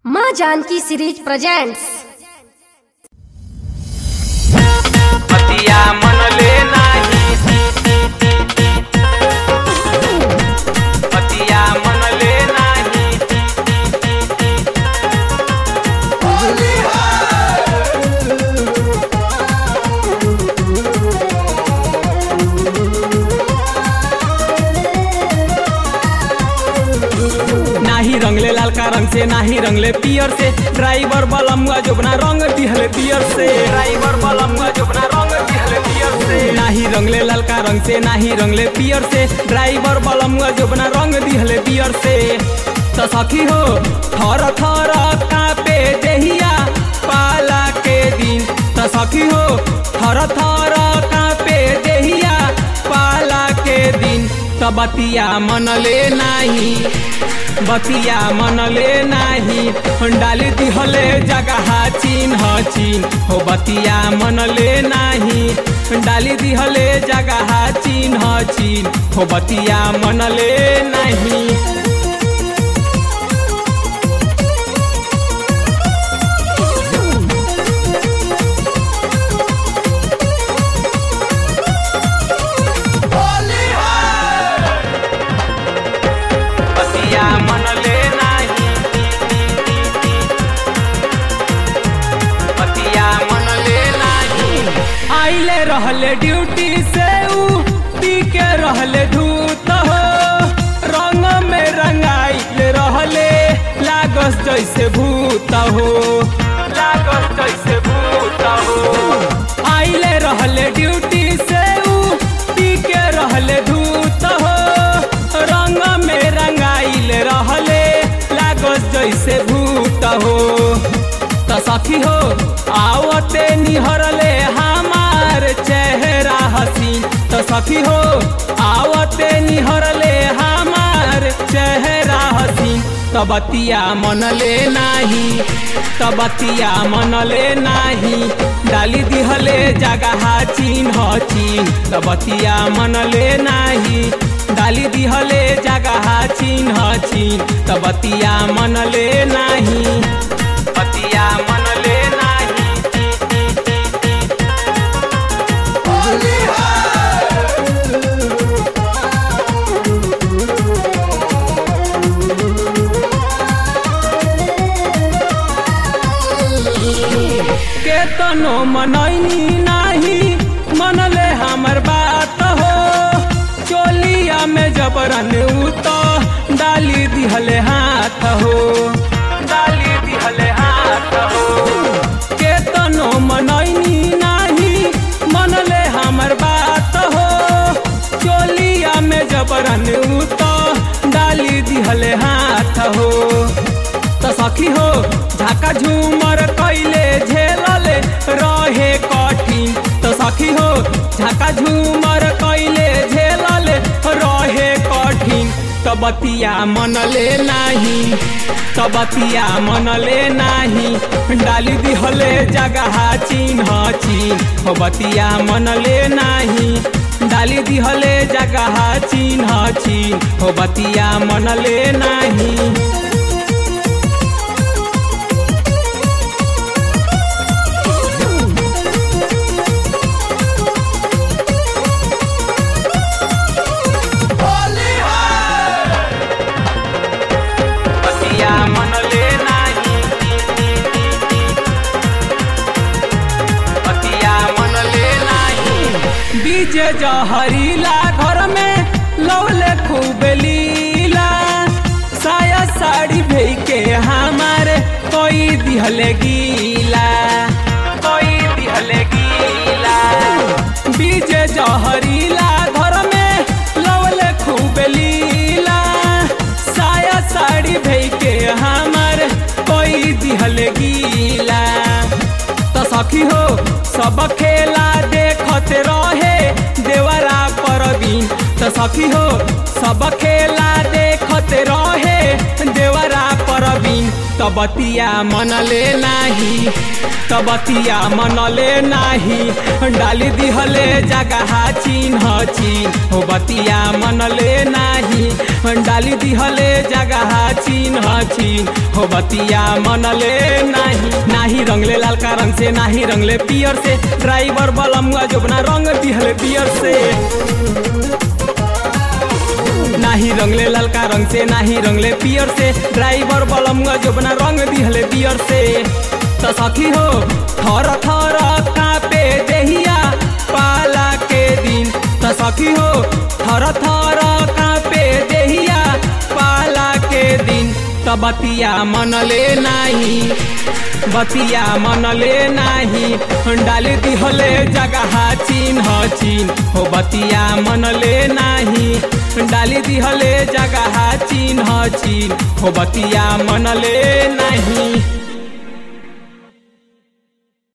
माँ Janaki series presents पतिया मन ले नाही पतिया मन ले नाही नाही रंगले लालका रंग से नाही रंगले पियर से ड्राइवर बलमुआ जोबना रंग दिहले पियर से ड्राइवर बलमुआ जोबना रंग दिहले पियर से नाही रंगले लालका रंग से नाही रंगले पियर से ड्राइवर बलमुआ जोबना रंग दिहले पियर से तो सखी हो थर थर कापे देहिया पाला के दिन तो सखी हो थर थर कापे देहिया पाला के दिन तो बतिया मन ले नाही बतिया मनले नाही डाली दिहले जगह चिन्ह चिन्ह हो बतिया मनले नाही डाली दिहले जगह चिन्ह चिन्ह हो बतिया मनले नाही पतिया मन ले नाही पतिया मन ले नाही आइले रहले ड्यूटी से ऊ पी के रहले धूत हो रंग में रंगाइल रहले लागस जैसे भूत हो लागस जैसे भूत हो आइले रहले ड्यूटी से ऊ पी के रहले धूत हो रंग में रंगाइल रहले लागस जैसे भूत हो त सखी हो आवते निहरले हमार चेहरा हसीन त सखी हो आवते निहरले हमार चेहरा हसीन त बतिया मनले नाही त बतिया मनले नाही डाली दिहले जगह चिन्ह चिन्ह त बतिया मनले नाही डाली दिहले जगह चिन्ह चिन्ह त बतिया मनले नाही पतिया मन ले नाही केतनो मनैनी नाही मनले हमर बात हो चोलिया में जबरन उत डाली दिहले हाथ हो डाली दिहले हाथ हो केतनो मनैनी नाही मनले हमर बात हो चोलिया में जबरन उत डाली दिहले हाथ हो त सखी हो झाका झूमर कैले झेलले रहे कठिन त सखी हो झाका झूमर कैले झेलले रहे कठिन त बतिया मनले नाही त बतिया मनले नाही डाली दिहले जगह चिन्ह चिन्ह हो बतिया मनले नाही डाली दिहले जगह चिन्ह चिन्ह हो बतिया मनले नाही पतिया मन ले नाही पतिया मन ले नाही डीजे जहरीला घर में लौले खूब लीला साया साड़ी भेई के हमारे कोई दिहले गीला कोई दिहले गीला डीजे जहरीला घर में लौले खूब लीला साया साड़ी भेई के हमारे कोई दिहले गीला त सखी हो सब खेला देखत रहे देवरा परवीन त सखी हो सब खेला देखत रहे देवरा परवीन चीन त बतिया मनले नाही त बतिया मनले नाही डाली दिहले जगह चिन्ह चिन्ह हो बतिया मनले नाही डाली दिहले जगह चिन्ह चिन्ह हो बतिया मनले नाही नाही रंगले लालका रंग से नाही रंगले पियर से ड्राइवर बलमुआ जोबना रंग दिहले पियर से नाही रंगले ललका रंग से नाही रंगले पियर से ड्राइवर बलमुआ जोबना रंग दिहले पियर से त सखी हो थर थर कापे देहिया पाला के दिन त सखी हो थर थर कापे देहिया पाला के दिन त बतिया मनले नाही बतिया मनले नाही डाली दिहले जगह चिन्ह चिन्ह हो बतिया मनले नाही डाली दिहले जगह चिन्ह चिन्ह हो बतिया मनले नाही